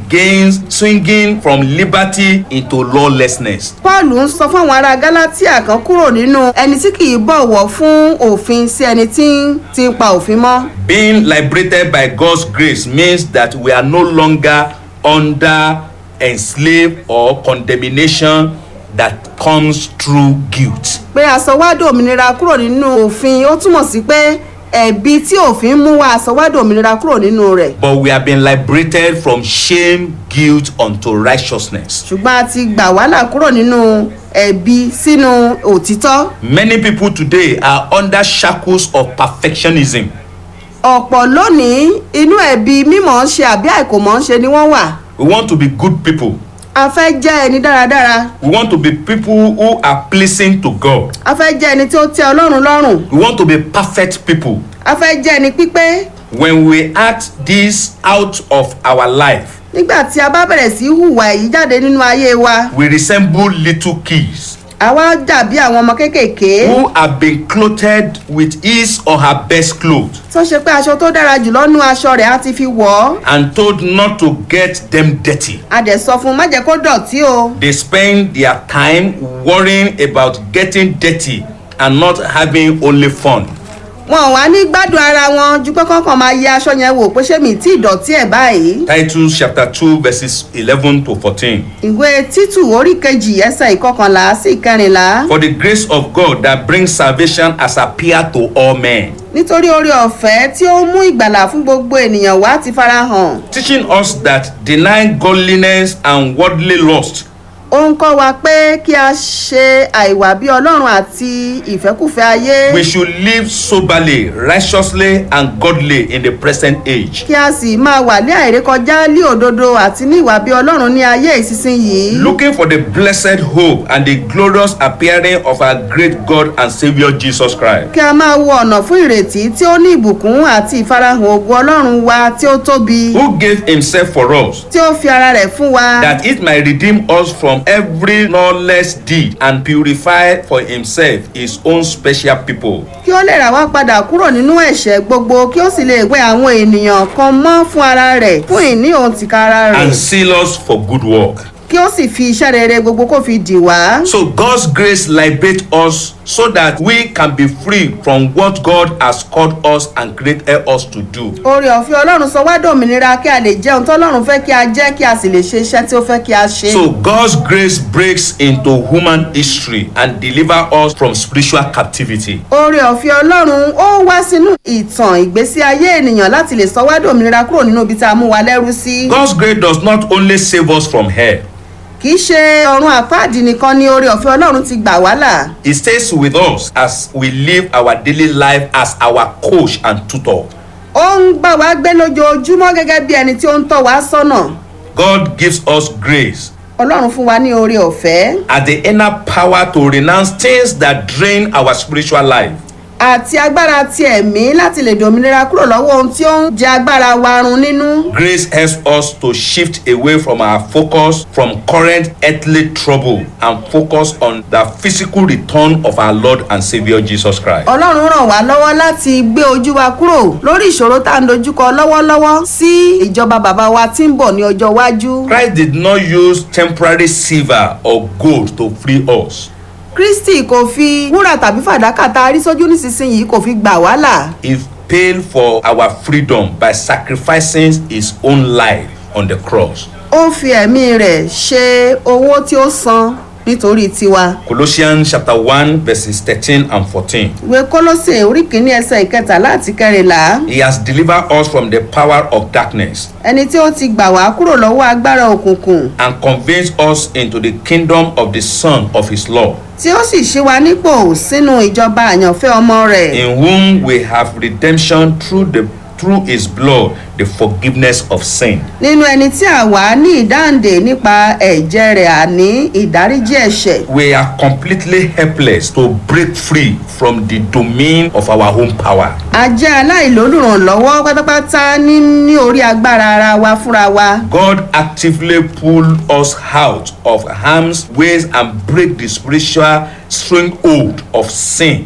against swinging from liberty into lawlessness. paul ń sọ fún àwọn ará galatia kan kúrò nínú ẹni tí kì í bọ̀wọ̀ fún òfin sí ẹni tí ń ti ń pa òfin mọ́. Being liberated by God's grace means that we are no longer under enslaved or condemnation that comes through guilt. pé àsọwádò òmìnira kúrò nínú òfin ó túmọ̀ sí pé ẹ̀bi tí òfin mú wá àsọwádò òmìnira kúrò nínú rẹ̀. But we have been liberated from shame, guilt unto righteousness. ṣùgbọ́n a ti gbà wàhálà kúrò nínú ẹ̀bi sínú òtítọ́. Many people today are under shackles of perfectionism. ọ̀pọ̀ lónìí inú ẹ̀bi mímọ̀ ń ṣe àbí àìkòmọ̀ ń ṣe ni wọ́n wà. We want to be good people. a fẹ́ jẹ́ ẹni dáradára. We want to be people who are pleasing to God. a fẹ́ jẹ́ ẹni tí ó tẹ́ ọlọ́run lọ́rùn. We want to be perfect people. a fẹ́ jẹ́ ẹni pípé. When we act this out of our life, nígbà tí a bá bẹ̀rẹ̀ sí í hùwà èyí jáde nínú ayé wa we resemble little kids àwa dàbí àwọn ọmọ kéékèèké who have been clothed with his or her best clothes tó ṣe pé aṣọ tó dára jùlọ nú aṣọ rẹ̀ á ti fi wọ̀ ọ́ and told not to get them dirty. a dẹ̀ sọ fún un má jẹ́ kó dọ̀tí o They spend their time worrying about getting dirty and not having only fun. wọn ò wá ní gbádùn ara wọn ju pé kọ́kàn máa yẹ aṣọ yẹn wò pé ṣé mi tí ìdọ̀tí ẹ̀ báyìí Titus chapter 2 verses 11 to 14. ìwé títù orí kejì ẹsẹ̀ ìkọkànlá sí ìkẹrìnlá For the grace of God that brings salvation has appeared to all men, nítorí oore ọ̀fẹ́ tí ó mú ìgbàlà fún gbogbo ènìyàn wá ti farahàn teaching us that denying godliness and worldly lust, ó ń kọ́ wa pé kí a ṣe àìwà bí ọlọ́run àti ìfẹ́kùfẹ́ ayé. we should live soberly, righteously, and godly in the present age. kí a sì máa wà ní àìrékọjá lí òdodo àti ní ìwà bí ọlọ́run ní ayé ìsinsìnyí. Looking for the blessed hope and the glorious appearing of our great God and Savior Jesus Christ, kí a máa wo ọ̀nà fún ìrètí tí ó ní ìbùkún àti ìfarahàn ògo ọlọ́run wa tí ó tóbi who gave himself for us, tí ó fi ara rẹ̀ fún wa that it might redeem us from every lawless deed and purify for himself his own special people. kí ó lè rà wá padà kúrò nínú ẹ̀ṣẹ̀ gbogbo kí ó sì lè wẹ àwọn ènìyàn kan mọ́ fún ara rẹ̀ fún ìní òun tìkára rẹ̀ and seal us for good work. kí ó sì fi iṣẹ́ rere gbogbo kó fi dì wá. So God's grace liberates us so that we can be free from what God has called us and created us to do. oore ọ̀fẹ́ ọlọ́run sọ wá dòmìnira kí a lè jẹun tọ́lọ́run fẹ́ kí a jẹ́ kí a sì lè ṣe iṣẹ́ tí ó fẹ́ kí a ṣe. So God's grace breaks into human history and deliver us from spiritual captivity. oore ọ̀fẹ́ ọlọ́run ó wá sínú ìtàn ìgbésí ayé ènìyàn láti lè sọ wá dòmìnira kúrò nínú ibi tá a mú wa lẹ́rú sí. God's grace does not only save us from hell, kì í ṣe ọ̀run àpáàdì nìkan ni oore ọ̀fẹ́ ọlọ́run ti gbà wá là. it stays with us as we live our daily life as our coach and tutor. ó ń gbà wá gbé lójoojúmọ́ gẹ́gẹ́ bí ẹni tí ó ń tọ́ wá sọ́nà. God gives us grace ọlọ́run fún wa ní oore ọ̀fẹ́ as the inner power to renounce things that drain our spiritual life. àti agbára ti ẹ̀mí láti lè dòmìnira kúrò lọ́wọ́ ohun tí ó ń jẹ agbára wa run nínú. Grace helps us to shift away from our focus from current earthly trouble and focus on the physical return of our Lord and Savior Jesus Christ. ọlọ́run ràn wá lọ́wọ́ láti gbé ojú wa kúrò lórí ìṣòro tá à ń dojúkọ lọ́wọ́lọ́wọ́ sí ìjọba bàbá wa tí ń bọ̀ ní ọjọ́ iwájú. Christ did not use temporary silver or gold to free us. kristi kò fi wúrà tàbí fàdákà tá a rí sójú nísinsìnyí kò fi gbà wá là. He paid for our freedom by sacrificing his own life on the cross. ó fi ẹ̀mí rẹ̀ ṣe owó tí ó san nítorí tiwa. Colossians chapter 1 verses 13 and 14. ìwé kólósè orí kìíní ẹsẹ̀ ìkẹtàlá àti kẹrìnlá He has delivered us from the power of darkness ẹni tí ó ti gbà wá kúrò lọ́wọ́ agbára òkùnkùn and conveys us into the kingdom of the Son of his love. tí ó sì ṣí wa nípò sínú ìjọba àyànfẹ́ ọmọ rẹ̀. in whom we have redemption through the through his blood the forgiveness of sin nínú ẹni tí a wà ní ìdáǹdè nípa ẹ̀jẹ̀ rẹ̀ àní ìdáríjì ẹ̀ṣẹ̀. we are completely helpless to break free from the domain of our own power a jẹ́ aláìlólùrànlọ́wọ́ pátápátá ní ní orí agbára ara wa fúnra wa. god actively pull us out of harm's ways and break the spiritual stronghold of sin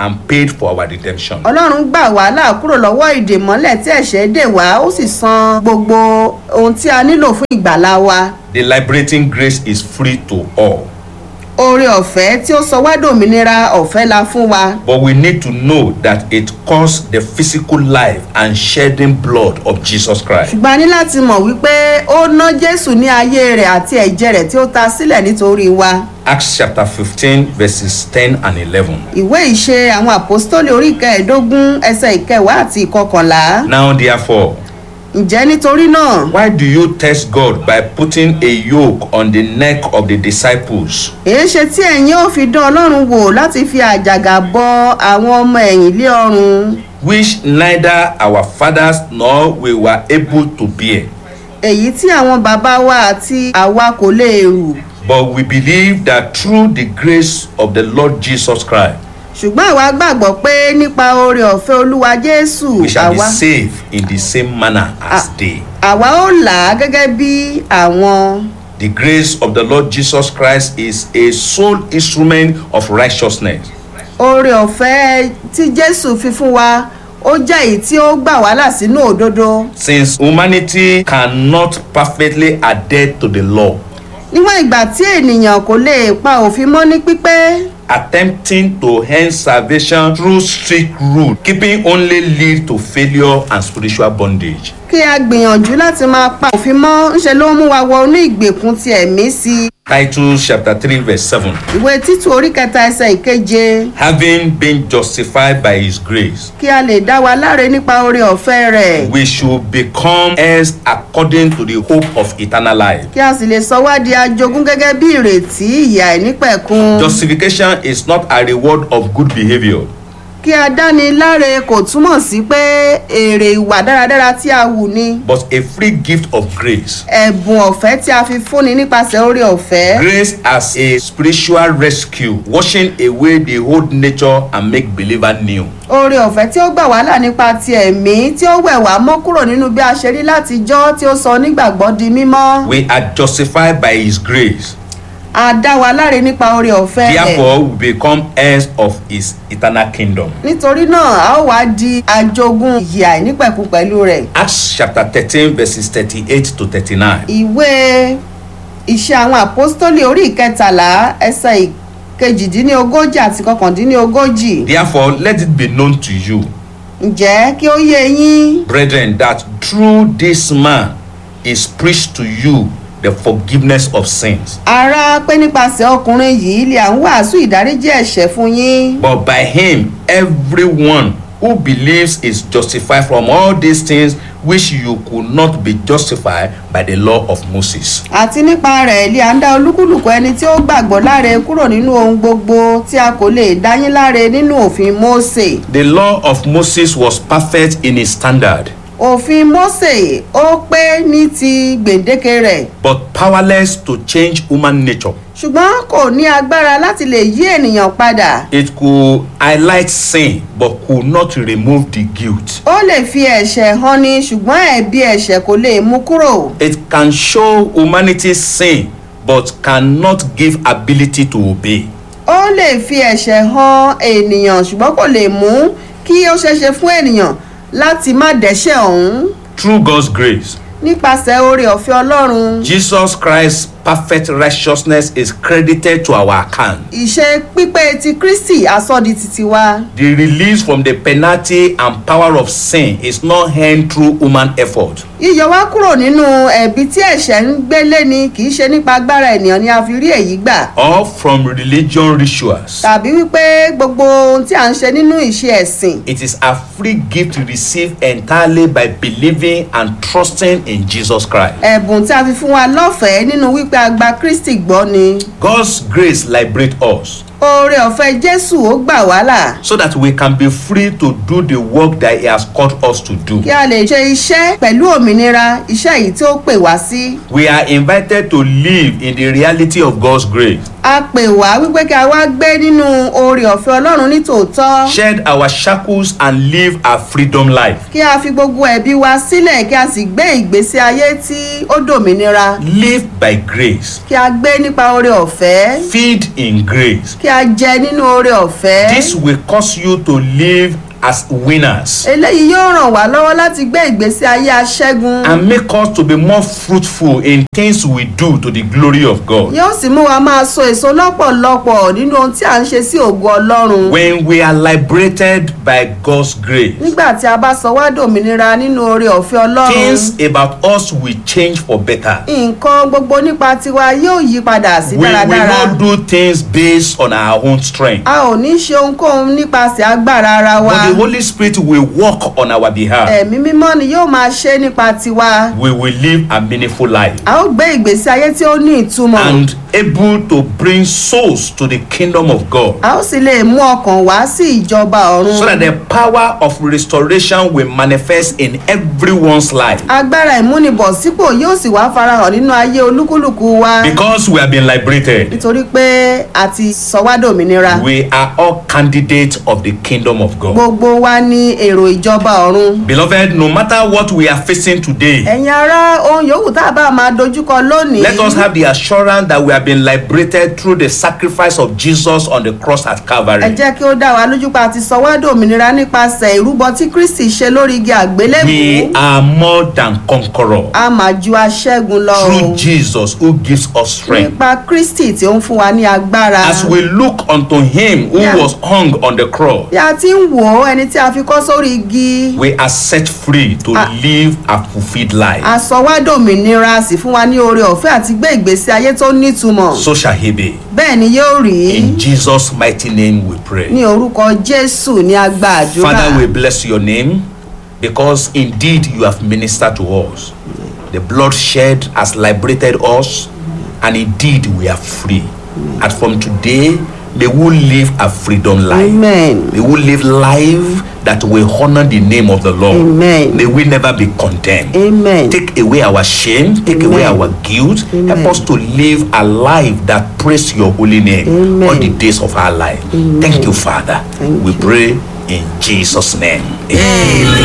and paid for our redemption. ọlọ́run gbà wá là kúrò lọ́wọ́ ìdè mọ́lẹ̀ tí ẹ̀ṣẹ̀ dè wá ó sì san gbogbo ohun tí a nílò fún ìgbàlá wa The liberating grace is free to all. oore ọ̀fẹ́ tí ó sọ wá dòmìnira ọ̀fẹ́ la fún wa But we need to know that it costs the physical life and shedding blood of Jesus Christ. ṣùgbọ́n a ní láti mọ̀ wípé ó ná jésù ní ayé rẹ̀ àti ẹ̀jẹ̀ rẹ̀ tí ó ta sílẹ̀ nítorí wa Acts chapter 15, verses 10 and 11. ìwé ìṣe àwọn àpòstólì orí ìkẹẹ̀ẹ́dógún ẹsẹ̀ ìkẹwàá àti ìkọkànlá Now, therefore, ǹjẹ́ nítorí náà why do you test God by putting a yoke on the neck of the disciples èé ṣe tí ẹ̀yin ò fi dán ọlọ́run wò láti fi àjàgà bọ àwọn ọmọ ẹ̀yìn lé ọrùn which neither our fathers nor we were able to bear? èyí tí àwọn bàbá wa àti àwa kò lè rù But we believe that through the grace of the Lord Jesus Christ, ṣùgbọ́n àwa gbàgbọ́ pé nípa oore ọ̀fẹ́ olúwa jésù we shall be àwa saved in the same manner as Ah. they. àwa ó là á gẹ́gẹ́ bí àwọn The grace of the Lord Jesus Christ is a sole instrument of righteousness. oore ọ̀fẹ́ tí jésù fi fún wa ó jẹ́ èyí tí ó gbà wá là sínú òdodo Since humanity cannot perfectly adhere to the law, níwọ̀n ìgbà tí ènìyàn kò lè pa òfin mọ́ ní pípé attempting to earn salvation through strict rule, keeping only lead to failure and spiritual bondage. kí a gbìyànjú láti máa pa òfin mọ́ ńṣe ló mú wa wọ inú ìgbèkùn ti ẹ̀mí sí i Titus chapter 3, verse 7. ìwé títù orí kẹta ẹsẹ̀ ìkeje Having been justified by his grace, kí a lè dá wa láre nípa oore ọ̀fẹ́ rẹ̀ we should become heirs according to the hope of eternal life. kí a sì lè sọ wá di ajogún gẹ́gẹ́ bí ìrètí ìyà ìnípẹ̀kun Justification is not a reward of good behavior. kí a dáni láre kò túmọ̀ sí pé èrè ìwà dáradára tí a wù ni but a free gift of grace. ẹ̀bùn ọ̀fẹ́ tí a fi fúnni nípasẹ̀ oore ọ̀fẹ́ Grace as a spiritual rescue, washing away the old nature and make believer new. oore ọ̀fẹ́ tí ó gbà wá là nípa ti ẹ̀mí tí ó wẹ̀ wá mọ́ kúrò nínú bí a ṣe rí látijọ́ tí ó sọ nígbàgbọ́ di mímọ́ We are justified by his grace. a dá wa láre nípa oore ọ̀fẹ́ rẹ̀ Therefore, we become heirs of his eternal kingdom. nítorí náà a ó wá di ajogún ìyè àìnípẹ̀kun pẹ̀lú rẹ̀ Acts chapter 13, verses 38 to 39. ìwé iṣẹ́ àwọn àpọ́stólì orí ìkẹtàlá ẹsẹ̀ ìkejìdínlógójì àti kọkàndínlógójì Therefore, let it be known to you, ǹjẹ́ kí ó yé yín brethren, that through this man is preached to you the forgiveness of sins. ará pé nípasẹ̀ ọkùnrin yìí lè à ń wàásù ìdáríjì ẹ̀ṣẹ̀ fún yín But by him, everyone who believes is justified from all these things which you could not be justified by the law of Moses. àti nípa rẹ̀ lè à ń dá olúkúlùkù ẹni tí ó gbàgbọ́ láre kúrò nínú ohun gbogbo tí a kò lè dá yín láre nínú òfin mósè The law of Moses was perfect in its standard, òfin mósè ó pé ní ti gbèǹdéke rẹ̀ but powerless to change human nature. ṣùgbọ́n kò ní agbára láti lè yí ènìyàn padà It could highlight sin, but could not remove the guilt. ó lè fi ẹ̀ṣẹ̀ hàn ni ṣùgbọ́n ẹ̀bi ẹ̀ṣẹ̀ kò lè mú kúrò It can show humanity's sin, but cannot give ability to obey. ó lè fi ẹ̀ṣẹ̀ hàn ènìyàn ṣùgbọ́n kò lè mú kí ó ṣeéṣe fún ènìyàn láti má dẹ́ṣẹ̀ ọ̀hún Through God's grace, nípasẹ̀ oore ọ̀fẹ́ ọlọ́run Jesus Christ's perfect righteousness is credited to our account. ìṣe pípé ti kristi asọ́di titi wa The release from the penalty and power of sin is not earned through human effort. yíyọ wá kúrò nínú ẹ̀bi tí ẹ̀ṣẹ̀ ń gbélé ni kì í ṣe nípa agbára ènìyàn ni a fi rí èyí gbà or from religion rituals. tàbí wípé gbogbo ohun tí à ń ṣe nínú ìṣe ẹ̀sìn It is a free gift received entirely by believing and trusting in Jesus Christ. ẹ̀bùn tí a fi fún wa lọ́fẹ̀ẹ́ nínú wípé a gba kristi gbọ́ ni God's grace liberates us oore ọ̀fẹ́ jésù ó gbà wá là so that we can be free to do the work that He has called us to do. kí a lè ṣe iṣẹ́ pẹ̀lú òmìnira iṣẹ́ yìí tí ó pè wá sí We are invited to live in the reality of God's grace, a pè wá wípé kí a wá gbé nínú oore ọ̀fẹ́ ọlọ́run ní tòótọ́ shed our shackles, and live a freedom life. kí a fi gbogbo ẹ̀bi wa sílẹ̀ kí a sì gbé ìgbésí ayé tí ó dòmìnira Live by grace, kí a gbé nípa oore ọ̀fẹ́ feed in grace, kí a jẹ nínú oore ọ̀fẹ́. This will cause you to live as winners eléyìí yóò ràn wá lọ́wọ́ láti gbé ìgbésí ayé aṣẹ́gun. and make us to be more fruitful in things we do to the glory of God. yóò sì mú wa máa so èso lọ́pọ̀lọpọ̀ nínú ohun tí à ń ṣe sí ògo ọlọ́run. When we are liberated by God's grace, nígbà tí a bá sọ wá dòmìnira nínú oore ọ̀fẹ́ ọlọ́run. things about us will change for better. nǹkan gbogbo nípa tiwa yóò yí padà sí We will dáradára. not do things based on our own strength. a ò ní ṣe ohunkóhun nípasẹ̀ agbára ara wa. But the Holy Spirit will work on our behalf. ẹ̀mí mímọ́ ni yóò máa ṣe nípa tiwa. We will live a meaningful life a ó gbé ìgbésí ayé tí ó ní ìtumọ̀. and able to bring souls to the kingdom of God. a ó sì lè mú ọkàn wá sí ìjọba ọ̀run. So that the power of restoration will manifest in everyone's life. agbára ìmúnibọ̀sípò yóò sì wá farahàn nínú ayé olúkúlùkù wa. Because we have been liberated, nítorí pé a ti sọ wá dòmìnira. we are all candidates of the kingdom of God. gbogbo wa ní èrò ìjọba ọ̀run. Beloved, no matter what we are facing today, ẹ̀yin ará ohun yòówù tá a bá máa dojúkọ lónìí. let us have the assurance that we have been liberated through the sacrifice of Jesus on the cross at ẹ Calvary. jẹ́ kí ó dá wa lójú pa àti sọ wá dòmìnira nípasẹ̀ ìrúbọ tí kristi ṣe lórí igi We àgbélébùú. are more than conquerors a máa ju aṣẹ́gun lọ o. through Jesus who gives us strength. nípa kristi tí ó ń fún wa ní agbára. As we look unto him who Yeah. was hung on the cross, bí a ti ń wò ó ẹni tí a fi kọ́ sórí igi. we are set free to Ah. live a fulfilled life. a sọ wá dòmìnira a sì fún wa ní oore ọ̀fẹ́ àti gbé ìgbésí ayé tó nítumọ̀. So shall he be. bẹ́ẹ̀ ni yóò rí. In Jesus' mighty name we pray. ní orúkọ jésù ní agbá àdúrà. Father, we bless your name because indeed you have ministered to us. The blood shed has liberated us, and indeed we are free. And from today, may we live a freedom life. amen. May we live life that will honor the name of the Lord. Amen. May we never be condemned. amen. Take away our shame, take away Amen. our guilt. Amen. Help us to live a life that praise your holy name Amen. all the days of our life. Thank you, Father. Thank we you. pray in Jesus' name. Amen.